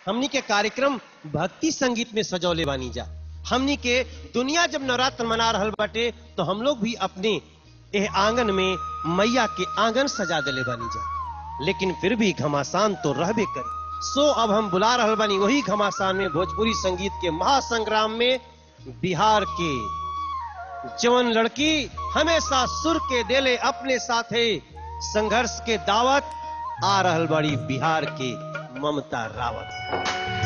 हमनी के कार्यक्रम भक्ति संगीत में सजौले बानी जा हमनी के दुनिया जब नवरात्र मना रहल बाटे तो हम लोग भी अपने एह आंगन में मैया के आंगन सजा देले बानी जा लेकिन फिर भी घमासान तो रहबे करी सो अब हम बुला रहल बानी वही घमासान में भोजपुरी संगीत के महासंग्राम में बिहार के जवन लड़की हमेशा सुर के देले अपने साथे संघर्ष के दावत आ रहल बड़ी बिहार के ममता रावत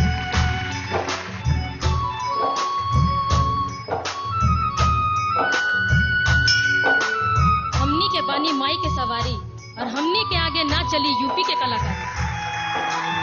हमनी के बानी माई के सवारी और हमनी के आगे ना चली यूपी के कलाकार